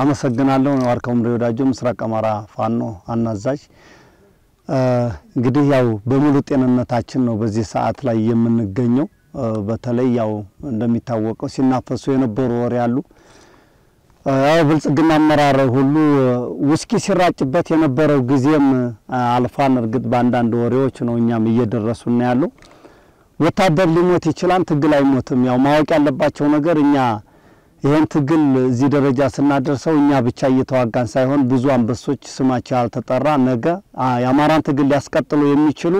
አመሰግናለሁ። ዋርካው ምሬ ወዳጆ ምስራቅ አማራ ፋኖ አናዛዥ። እንግዲህ ያው በሙሉ ጤንነታችን ነው በዚህ ሰዓት ላይ የምንገኘው። በተለይ ያው እንደሚታወቀው ሲናፈሱ የነበሩ ወሬ ያሉ ያው ብልጽግና አመራር ሁሉ ውስኪ ሲራጭበት የነበረው ጊዜም አልፏን። እርግጥ በአንዳንድ ወሬዎች ነው እኛም እየደረሱና ያለው ወታደር ሊሞት ይችላል፣ ትግል አይሞትም። ያው ማወቅ ያለባቸው ነገር እኛ ይህን ትግል እዚህ ደረጃ ስናደርሰው እኛ ብቻ እየተዋጋን ሳይሆን ብዙ አንበሶች ስማቸው ያልተጠራ ነገ የአማራን ትግል ሊያስቀጥሉ የሚችሉ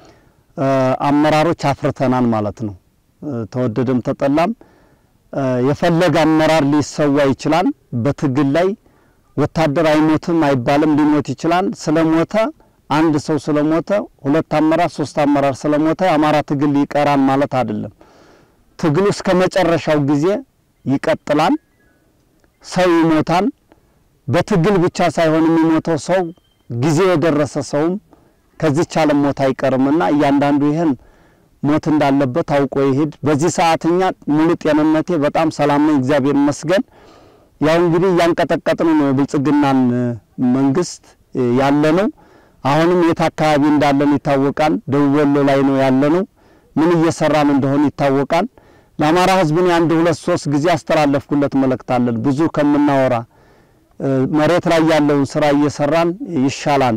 አመራሮች አፍርተናል ማለት ነው። ተወደደም ተጠላም የፈለገ አመራር ሊሰዋ ይችላል። በትግል ላይ ወታደር አይሞትም አይባልም፣ ሊሞት ይችላል። ስለሞተ አንድ ሰው ስለሞተ ሁለት አመራር ሶስት አመራር ስለሞተ የአማራ ትግል ይቀራል ማለት አይደለም። ትግሉ እስከ መጨረሻው ጊዜ ይቀጥላል። ሰው ይሞታል። በትግል ብቻ ሳይሆን የሚሞተው ሰው ጊዜ የደረሰ ሰውም ከዚች ዓለም ሞት አይቀርምና እያንዳንዱ ይህን ሞት እንዳለበት አውቆ ይሄድ። በዚህ ሰዓት እኛ ሙሉ ጤንነቴ በጣም ሰላም ነኝ፣ እግዚአብሔር ይመስገን። ያው እንግዲህ እያንቀጠቀጥን ነው የብልጽግናን መንግስት ያለ ነው። አሁንም የት አካባቢ እንዳለን ይታወቃል። ደቡብ ወሎ ላይ ነው ያለ ነው። ምን እየሰራን እንደሆነ ይታወቃል። ለአማራ ህዝብ ነው አንድ ሁለት ሶስት ጊዜ ያስተላለፍኩለት መልእክት አለን። ብዙ ከምናወራ መሬት ላይ ያለውን ስራ እየሰራን ይሻላል።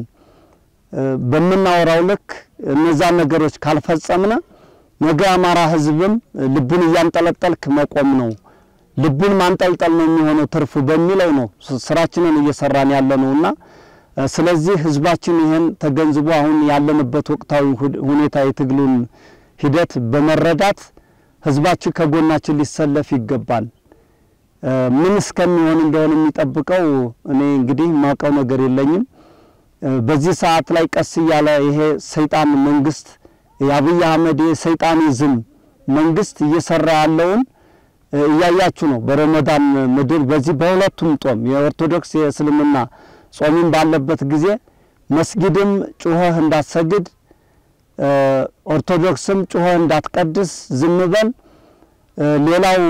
በምናወራው ልክ እነዛን ነገሮች ካልፈጸምነ ነገ የአማራ ህዝብም ልቡን እያንጠለጠልክ መቆም ነው፣ ልቡን ማንጠልጠል ነው የሚሆነው ትርፉ በሚለው ነው ስራችንን እየሰራን ያለ ነውና ስለዚህ ህዝባችን ይህን ተገንዝቦ አሁን ያለንበት ወቅታዊ ሁኔታ የትግሉን ሂደት በመረዳት ህዝባችን ከጎናችን ሊሰለፍ ይገባል። ምን እስከሚሆን እንደሆነ የሚጠብቀው እኔ እንግዲህ ማውቀው ነገር የለኝም። በዚህ ሰዓት ላይ ቀስ እያለ ይሄ ሰይጣን መንግስት የአብይ አህመድ የሰይጣኒዝም መንግስት እየሰራ ያለውን እያያችሁ ነው። በረመዳን ምድር በዚህ በሁለቱም ጾም የኦርቶዶክስ የእስልምና ጾሚም ባለበት ጊዜ መስጊድም ጩኸህ እንዳትሰግድ ኦርቶዶክስም ጩኸህ እንዳትቀድስ ዝም በል። ሌላው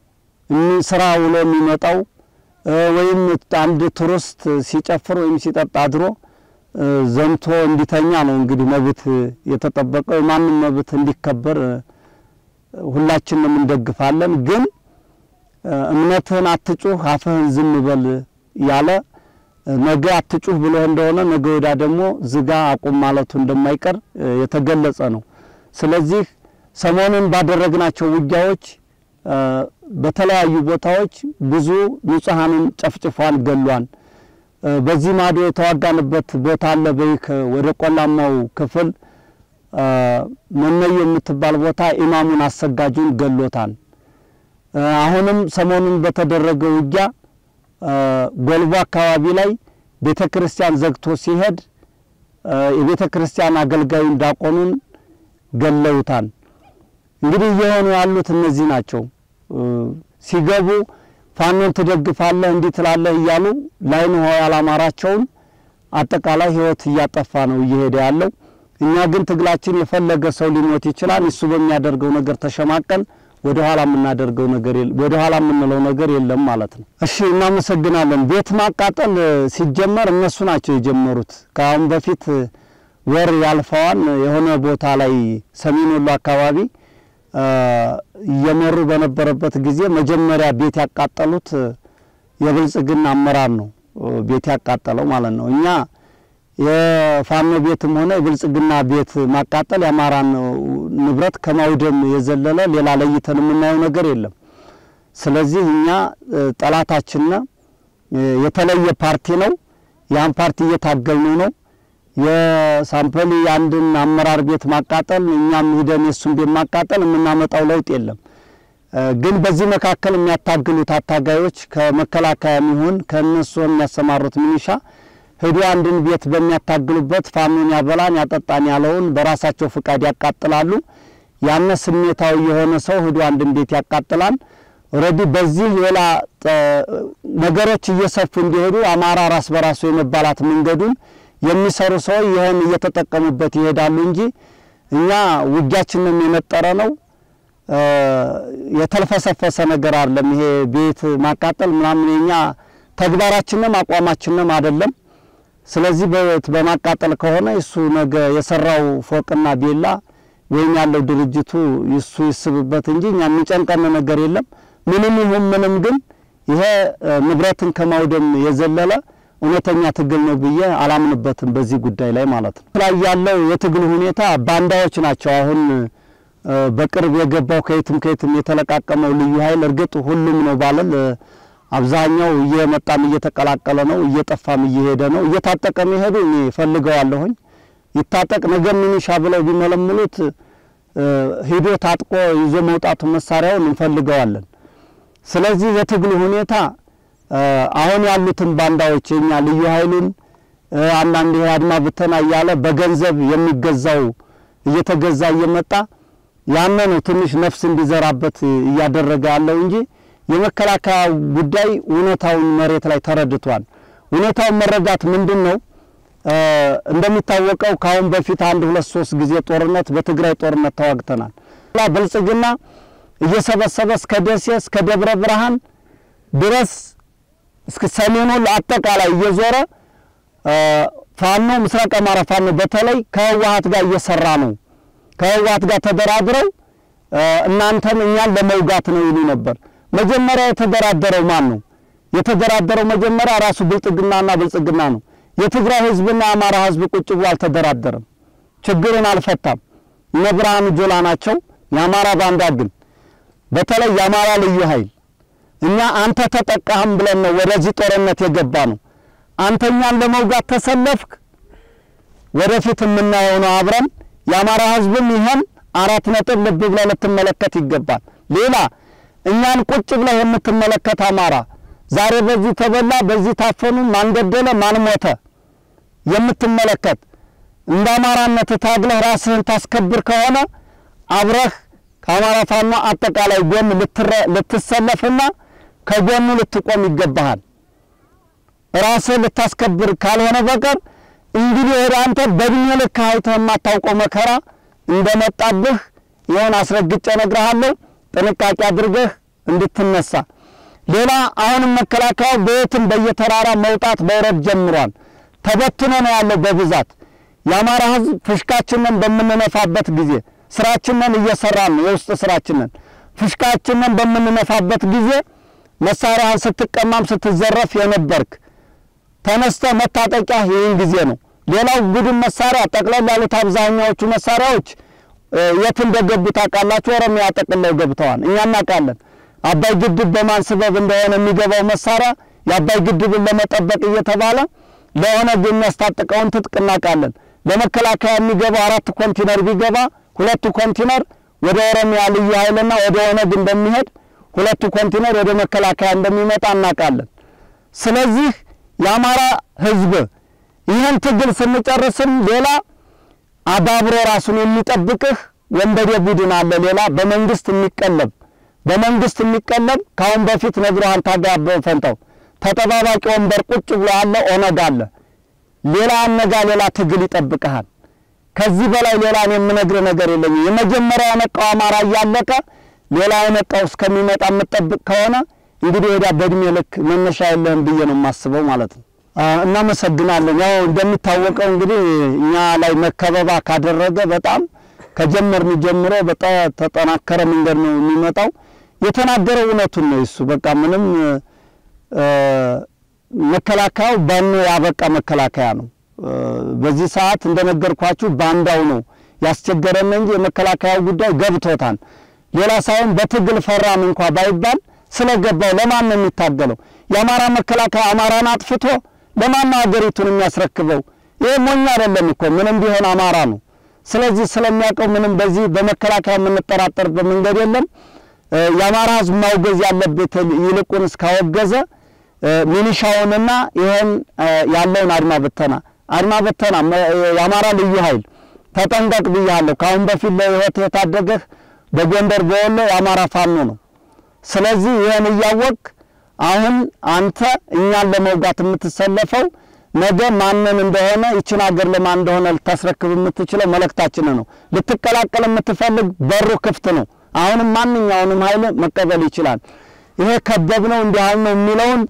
ስራ ውሎ የሚመጣው ወይም አንድ ቱሪስት ሲጨፍር ወይም ሲጠጣ አድሮ ዘምቶ እንዲተኛ ነው እንግዲህ መብት የተጠበቀው። የማንም መብት እንዲከበር ሁላችንም እንደግፋለን። ግን እምነትህን አትጩህ፣ አፍህን ዝም በል ያለ ነገ አትጩህ ብሎ እንደሆነ ነገ ወዳ ደግሞ ዝጋ አቁም ማለቱ እንደማይቀር የተገለጸ ነው። ስለዚህ ሰሞኑን ባደረግናቸው ውጊያዎች በተለያዩ ቦታዎች ብዙ ንጹሐንን ጨፍጭፏን ገሏን። በዚህ ማዶ የተዋጋንበት ቦታ አለ። በይክ ወደ ቆላማው ክፍል መነዮ የምትባል ቦታ ኢማሙን አሰጋጁን ገሎታል። አሁንም ሰሞኑን በተደረገ ውጊያ ጎልቦ አካባቢ ላይ ቤተ ክርስቲያን ዘግቶ ሲሄድ የቤተ ክርስቲያን አገልጋዩን ዲያቆኑን ገለውታል። እንግዲህ እየሆኑ ያሉት እነዚህ ናቸው። ሲገቡ ፋኖን ትደግፋለህ እንዲህ ትላለህ እያሉ ላይን ውሃ ያላማራቸውን አጠቃላይ ሕይወት እያጠፋ ነው እየሄደ ያለው። እኛ ግን ትግላችን የፈለገ ሰው ሊሞት ይችላል። እሱ በሚያደርገው ነገር ተሸማቀን ወደ ኋላ የምናደርገው ነገር የለም፣ ወደ ኋላ የምንለው ነገር የለም ማለት ነው። እሺ እናመሰግናለን። ቤት ማቃጠል ሲጀመር እነሱ ናቸው የጀመሩት። ከአሁን በፊት ወር ያልፈዋል የሆነ ቦታ ላይ ሰሜን ወሎ አካባቢ እየመሩ በነበረበት ጊዜ መጀመሪያ ቤት ያቃጠሉት የብልጽግና አመራር ነው። ቤት ያቃጠለው ማለት ነው። እኛ የፋኖ ቤትም ሆነ የብልጽግና ቤት ማቃጠል የአማራን ንብረት ከማውደም የዘለለ ሌላ ለይተን የምናየው ነገር የለም። ስለዚህ እኛ ጠላታችን የተለየ ፓርቲ ነው። ያን ፓርቲ እየታገልነው ነው። የሳምፕል የአንድን አመራር ቤት ማቃጠል እኛም ሂደን የእሱን ቤት ማቃጠል የምናመጣው ለውጥ የለም። ግን በዚህ መካከል የሚያታግሉት አታጋዮች ከመከላከያም ይሁን ከእነሱ የሚያሰማሩት ሚኒሻ ሂዶ አንድን ቤት በሚያታግሉበት ፋኖን ያበላን ያጠጣን ያለውን በራሳቸው ፍቃድ ያቃጥላሉ። ያነ ስሜታዊ የሆነ ሰው ሂዶ አንድን ቤት ያቃጥላል። ኦልሬዲ በዚህ ሌላ ነገሮች እየሰፉ እንዲሄዱ አማራ ራስ በራሱ የመባላት መንገዱን የሚሰሩ ሰዎች ይህን እየተጠቀሙበት ይሄዳሉ እንጂ እኛ ውጊያችንም የነጠረ ነው። የተልፈሰፈሰ ነገር አይደለም። ይሄ ቤት ማቃጠል ምናምን የኛ ተግባራችንም አቋማችንም አይደለም። ስለዚህ በማቃጠል ከሆነ እሱ ነገ የሰራው ፎቅና ቤላ ወይም ያለው ድርጅቱ እሱ ይስብበት እንጂ እኛ የሚጨንቀን ነገር የለም። ምንም ይሁን ምንም ግን ይሄ ንብረትን ከማውደም የዘለለ እውነተኛ ትግል ነው ብዬ አላምንበትም በዚህ ጉዳይ ላይ ማለት ነው። ላይ ያለው የትግል ሁኔታ ባንዳዎች ናቸው። አሁን በቅርብ የገባው ከየትም ከየትም የተለቃቀመው ልዩ ኃይል እርግጥ ሁሉም ነው ባለል አብዛኛው እየመጣም እየተቀላቀለ ነው፣ እየጠፋም እየሄደ ነው። እየታጠቀ መሄዱ እኔ ፈልገዋለሁኝ። ይታጠቅ ነገር ሚኒሻ ብለው ቢመለምሉት ሂዶ ታጥቆ ይዞ መውጣቱ መሳሪያውን እንፈልገዋለን። ስለዚህ የትግሉ ሁኔታ አሁን ያሉትን ባንዳዎች የኛ ልዩ ኃይሉን አንዳንድ ይሄ አድማ ብተና እያለ በገንዘብ የሚገዛው እየተገዛ እየመጣ ያነ ነው ትንሽ ነፍስ እንዲዘራበት እያደረገ ያለው እንጂ የመከላከያ ጉዳይ እውነታውን መሬት ላይ ተረድቷል። እውነታውን መረዳት ምንድን ነው? እንደሚታወቀው ከአሁን በፊት አንድ ሁለት ሶስት ጊዜ ጦርነት በትግራይ ጦርነት ተዋግተናል። ብልጽግና እየሰበሰበ እስከ ደሴ እስከ ደብረ ብርሃን ድረስ እስከ ሰሜኑ አጠቃላይ እየዞረ ፋኖ ምስራቅ አማራ ፋኖ በተለይ ከህወሀት ጋር እየሰራ ነው። ከህወሀት ጋር ተደራድረው እናንተን እኛን ለመውጋት ነው ይሉ ነበር። መጀመሪያ የተደራደረው ማን ነው? የተደራደረው መጀመሪያ ራሱ ብልጽግናና ብልጽግና ነው። የትግራይ ህዝብና የአማራ ህዝብ ቁጭ ብሎ አልተደራደረም፣ ችግርን አልፈታም። እነ ብርሃኑ ጆላ ናቸው። የአማራ ባንዳ ግን በተለይ የአማራ ልዩ ኃይል እኛ አንተ ተጠቃህም ብለን ነው ወደዚህ ጦርነት የገባ ነው። አንተኛን ለመውጋት ተሰለፍክ፣ ወደፊት የምናየው ነው አብረን። የአማራ ህዝብም ይሄን አራት ነጥብ ልብ ብለህ ልትመለከት ይገባል። ሌላ እኛን ቁጭ ብለህ የምትመለከት አማራ ዛሬ በዚህ ተበላ፣ በዚህ ታፈኑ፣ ማን ገደለ፣ ማን ሞተ የምትመለከት እንደ አማራነት ታግለህ ራስህን ታስከብር ከሆነ አብረህ ከአማራ ፋኖ አጠቃላይ ጎን ልትሰለፍና ከጎኑ ልትቆም ይገባሃል። ራስህን ልታስከብር ካልሆነ በቀር እንግዲህ ወደ አንተ በእድሜ ልክ አይተህ የማታውቀው መከራ እንደመጣብህ ይሆን አስረግጬ እነግርሃለሁ። ጥንቃቄ አድርገህ እንድትነሳ። ሌላ አሁንም መከላከያው በየትም በየተራራ መውጣት መውረድ ጀምሯል። ተበትኖ ነው ያለው በብዛት የአማራ ህዝብ ፍሽካችንን በምንነፋበት ጊዜ ስራችንን እየሰራን ነው። የውስጥ ስራችንን ፍሽካችንን በምንነፋበት ጊዜ መሳሪያህን ስትቀማም ስትዘረፍ የነበርክ ተነስተ መታጠቂያ ይህን ጊዜ ነው። ሌላው ቡድን መሳሪያ ጠቅለል ያሉት አብዛኛዎቹ መሳሪያዎች የት እንደገቡ ታውቃላችሁ? ኦሮሚያ ጠቅለው ገብተዋል። እኛ እናውቃለን። አባይ ግድብ በማን ስበብ እንደሆነ የሚገባው መሳሪያ የአባይ ግድብን ለመጠበቅ እየተባለ ለኦነግ የሚያስታጥቀውን ትጥቅ እናውቃለን። ለመከላከያ የሚገባው አራት ኮንቲነር ቢገባ ሁለቱ ኮንቲነር ወደ ኦሮሚያ ልዩ ኃይልና ወደ ኦነግ እንደሚሄድ ሁለቱ ኮንቲነር ወደ መከላከያ እንደሚመጣ እናውቃለን። ስለዚህ የአማራ ህዝብ ይህን ትግል ስንጨርስም ሌላ አባብሮ ራሱን የሚጠብቅህ ወንበዴ ቡድን አለ። ሌላ በመንግስት የሚቀለብ በመንግስት የሚቀለብ ከአሁን በፊት ነግሮሃል። ታጋይ አበበ ፈንታው ተጠባባቂ ወንበር ቁጭ ብሎ ያለ ኦነግ አለ። ሌላ አነጋ ሌላ ትግል ይጠብቅሃል። ከዚህ በላይ ሌላ እኔ የምነግርህ ነገር የለኝም። የመጀመሪያ የነቃው አማራ እያለቀ ሌላ የነቃው እስከሚመጣ የምጠብቅ ከሆነ እንግዲህ ወዲያ በእድሜ ልክ መነሻ የለህም ብዬ ነው የማስበው ማለት ነው። እናመሰግናለን። ያው እንደሚታወቀው እንግዲህ እኛ ላይ መከበባ ካደረገ በጣም ከጀመርን ጀምሮ በጣም ተጠናከረ መንገድ ነው የሚመጣው። የተናገረው እውነቱን ነው። እሱ በቃ ምንም መከላከያው ባኖ ያበቃ መከላከያ ነው። በዚህ ሰዓት እንደነገርኳችሁ ባንዳው ነው ያስቸገረን እንጂ የመከላከያው ጉዳይ ገብቶታል። ሌላ ሳይሆን በትግል ፈራን እንኳ ባይባል ስለገባው ለማን ነው የሚታገለው? የአማራ መከላከያ አማራን አጥፍቶ ለማን ነው ሀገሪቱን የሚያስረክበው? ይህ ሞኝ አይደለም እኮ ምንም ቢሆን አማራ ነው። ስለዚህ ስለሚያውቀው ምንም በዚህ በመከላከያ የምንጠራጠርበት መንገድ የለም። የአማራ ሕዝብ ማውገዝ ያለበት ይልቁን እስካወገዘ ሚሊሻውንና ይህን ያለውን አድማ በተና አድማ በተና የአማራ ልዩ ኃይል ተጠንቀቅ ብያለሁ። ከአሁን በፊት ለህይወት የታደገህ በጎንደር በወሎ የአማራ ፋኖ ነው። ስለዚህ ይህን እያወቅ አሁን አንተ እኛን ለመውጋት የምትሰለፈው ነገ ማንን እንደሆነ ይችን ሀገር ለማን እንደሆነ ልታስረክብ የምትችለው መልእክታችን ነው። ልትቀላቀል የምትፈልግ በሩ ክፍት ነው። አሁንም ማንኛውንም ኃይል መቀበል ይችላል። ይሄ ከበብ ነው እንዲህ ነው የሚለውን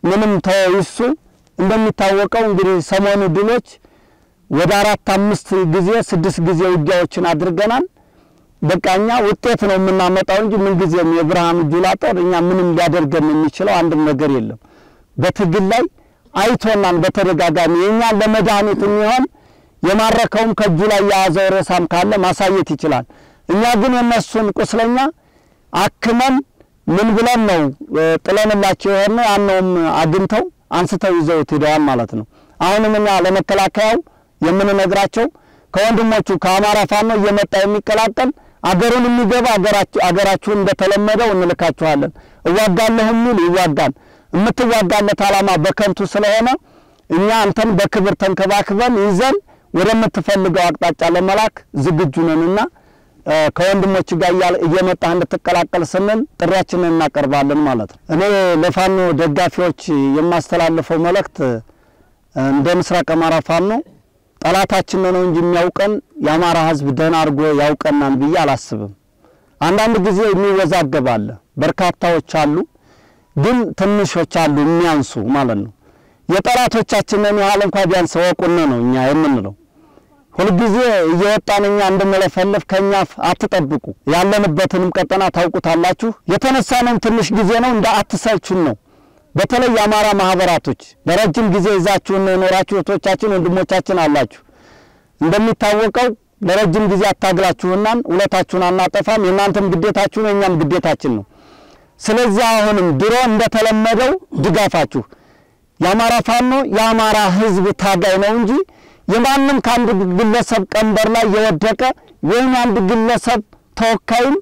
ምንም ተይሱ እንደሚታወቀው እንግዲህ ሰሞኑ ድሎች ወደ አራት አምስት ጊዜ ስድስት ጊዜ ውጊያዎችን አድርገናል። በቃ እኛ ውጤት ነው የምናመጣው እንጂ ምንጊዜም የብርሃኑ ጁላ ጦር እኛ ምንም ሊያደርገን የሚችለው አንድም ነገር የለም። በትግል ላይ አይቶናን በተደጋጋሚ የእኛ ለመድኃኒት የሚሆን የማረከውም ከእጁ ላይ የያዘው ሬሳም ካለ ማሳየት ይችላል። እኛ ግን የነሱን ቁስለኛ አክመን ምን ብለን ነው ጥለንላቸው የሆነ ያነውም አግኝተው አንስተው ይዘውት ሄደዋል ማለት ነው። አሁንም እኛ ለመከላከያው የምንነግራቸው ከወንድሞቹ ከአማራ ፋኖ እየመጣ የሚቀላቀል አገሩን የሚገባ አገራችሁን እንደተለመደው እንልካችኋለን። እዋጋለሁ የሚል ይዋጋል። የምትዋጋለት ዓላማ በከንቱ ስለሆነ እኛ አንተን በክብር ተንከባክበን ይዘን ወደምትፈልገው አቅጣጫ ለመላክ ዝግጁ ነንና ከወንድሞች ጋር እየመጣህ እንድትቀላቀል ስንል ጥሪያችንን እናቀርባለን ማለት ነው። እኔ ለፋኖ ደጋፊዎች የማስተላልፈው መልእክት እንደ ምስራቅ አማራ ፋኖ ጠላታችን ነው እንጂ የሚያውቀን የአማራ ሕዝብ ደህና አድርጎ ያውቀናል ብዬ አላስብም። አንዳንድ ጊዜ የሚወዛገብ አለ። በርካታዎች አሉ፣ ግን ትንሾች አሉ የሚያንሱ ማለት ነው። የጠላቶቻችንን ያህል እንኳ ቢያንስ ወቁነ ነው እኛ የምንለው። ሁልጊዜ እየወጣን እኛ እንድንለፈልፍ ከኛ አትጠብቁ። ያለንበትንም ቀጠና ታውቁታላችሁ። የተነሳነውም ትንሽ ጊዜ ነው፣ እንደ አትሰልቹን ነው። በተለይ የአማራ ማህበራቶች ለረጅም ጊዜ ይዛችሁን የኖራችሁ እህቶቻችን፣ ወንድሞቻችን አላችሁ። እንደሚታወቀው ለረጅም ጊዜ አታግላችሁናን ውለታችሁን አናጠፋም። የእናንተም ግዴታችሁ ነው፣ የእኛም ግዴታችን ነው። ስለዚህ አሁንም ድሮ እንደተለመደው ድጋፋችሁ የአማራ ፋኖ የአማራ ህዝብ ታጋይ ነው እንጂ የማንም ከአንድ ግለሰብ ቀንበር ላይ የወደቀ ወይም የአንድ ግለሰብ ተወካይም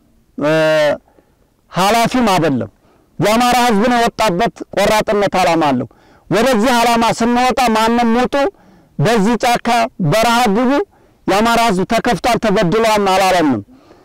ኃላፊም አይደለም። የአማራ ህዝብ ነው የወጣበት ቆራጥነት ዓላማ አለው። ወደዚህ ዓላማ ስንወጣ ማንም ውጡ፣ በዚህ ጫካ በረሃ ግቡ፣ የአማራ ህዝብ ተከፍቷል፣ ተበድሏል አላለንም።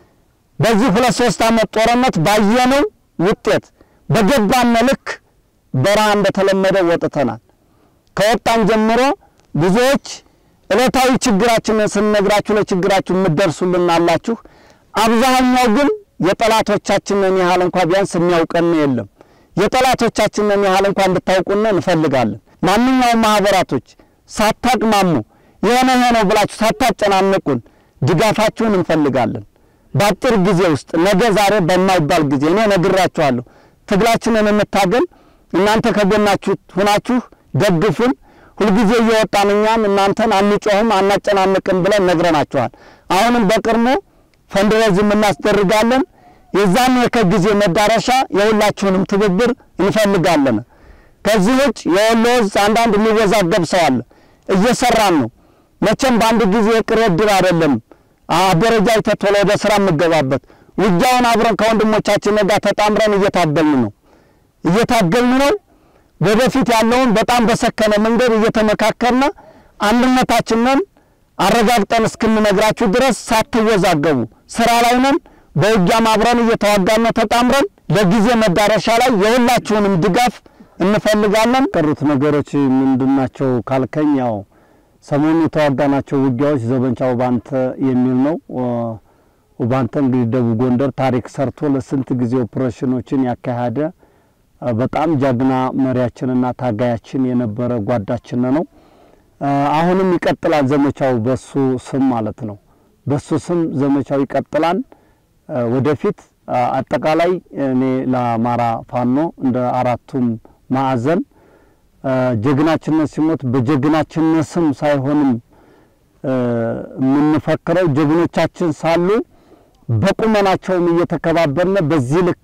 በዚህ ሁለት ሶስት ዓመት ጦርነት ባየነው ውጤት በገባን ልክ በረሃ እንደተለመደ ወጥተናል። ከወጣን ጀምሮ ብዙዎች ዕለታዊ ችግራችንን ስንነግራችሁ ለችግራችሁ የምትደርሱልን አላችሁ። አብዛኛው ግን የጠላቶቻችንን ያህል እንኳ ቢያንስ የሚያውቀን የለም። የጠላቶቻችንን ያህል እንኳ እንድታውቁን እንፈልጋለን። ማንኛውም ማህበራቶች ሳታቅማሙ የሆነ ይሄ ነው ብላችሁ ሳታጨናንቁን ድጋፋችሁን እንፈልጋለን። በአጭር ጊዜ ውስጥ ነገ ዛሬ በማይባል ጊዜ እኔ ነግራችኋለሁ። ትግላችንን እንታገል። እናንተ ከጎናችሁ ሁናችሁ ደግፉን። ሁልጊዜ እየወጣን እኛም እናንተን አንጮህም አናጨናንቅም ብለን ነግረናችኋል። አሁንም በቅርቡ ፈንድሬዝም እናስደርጋለን። የዛን ከጊዜ መዳረሻ የሁላችሁንም ትብብር እንፈልጋለን። ከዚህ ውጭ የወሎ ዕዝ አንዳንድ የሚወዛገብ ሰው አለ። እየሰራን ነው። መቼም በአንድ ጊዜ የቅሬ ድር አይደለም። አደረጃጀት ቶሎ ወደ ስራ የምገባበት ውጊያውን አብረን ከወንድሞቻችን ጋር ተጣምረን እየታገልን ነው እየታገልን ነው። ወደፊት ያለውን በጣም በሰከነ መንገድ እየተመካከርን አንድነታችንን አረጋግጠን እስክንነግራችሁ ድረስ ሳትወዛገቡ ስራ ላይ ነን። በውጊያም አብረን እየተዋጋን ነው ተጣምረን። ለጊዜ መዳረሻ ላይ የሁላችሁንም ድጋፍ እንፈልጋለን። ቀሩት ነገሮች ምንድናቸው ካልከኝ፣ ያው ሰሞኑ የተዋጋናቸው ውጊያዎች ዘመቻ ውባንተ የሚል ነው። ውባንተ እንግዲህ ደቡብ ጎንደር ታሪክ ሰርቶ ለስንት ጊዜ ኦፕሬሽኖችን ያካሄደ በጣም ጀግና መሪያችንና ታጋያችን የነበረ ጓዳችን ነው። አሁንም ይቀጥላል ዘመቻው በሱ ስም ማለት ነው። በሱ ስም ዘመቻው ይቀጥላል ወደፊት። አጠቃላይ እኔ ለአማራ ፋኖ እንደ አራቱም ማዕዘን ጀግናችነት ሲሞት በጀግናችነት ስም ሳይሆንም የምንፈክረው ጀግኖቻችን ሳሉ በቁመናቸውም እየተከባበርነ በዚህ ልክ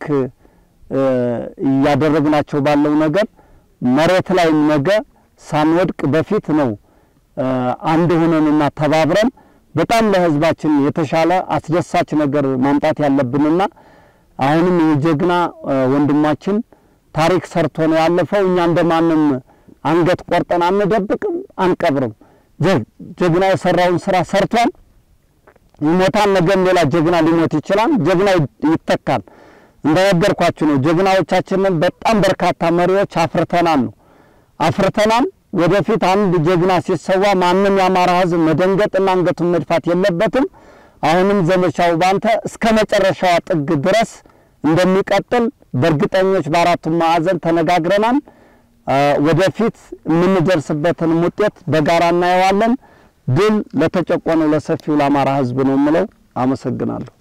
እያደረግናቸው ባለው ነገር መሬት ላይ ነገ ሳንወድቅ በፊት ነው አንድ ሆነንና ተባብረን በጣም ለሕዝባችን የተሻለ አስደሳች ነገር ማምጣት ያለብንና አሁንም የጀግና ወንድማችን ታሪክ ሰርቶ ነው ያለፈው። እኛ እንደማንም አንገት ቆርጠን አንደብቅም፣ አንቀብርም። ጀግና የሰራውን ስራ ሰርቷል፣ ይሞታል። ነገም ሌላ ጀግና ሊሞት ይችላል። ጀግና ይተካል። እንደነገርኳችሁ ነው። ጀግናዎቻችንን በጣም በርካታ መሪዎች አፍርተናል ነው አፍርተናል። ወደፊት አንድ ጀግና ሲሰዋ ማንም የአማራ ሕዝብ መደንገጥና አንገቱን መድፋት የለበትም። አሁንም ዘመቻው ባንተ እስከ መጨረሻዋ ጥግ ድረስ እንደሚቀጥል በእርግጠኞች በአራቱም ማዕዘን ተነጋግረናል። ወደፊት የምንደርስበትን ውጤት በጋራ እናየዋለን። ድል ለተጨቆነው ለሰፊው ለአማራ ሕዝብ ነው የምለው። አመሰግናለሁ።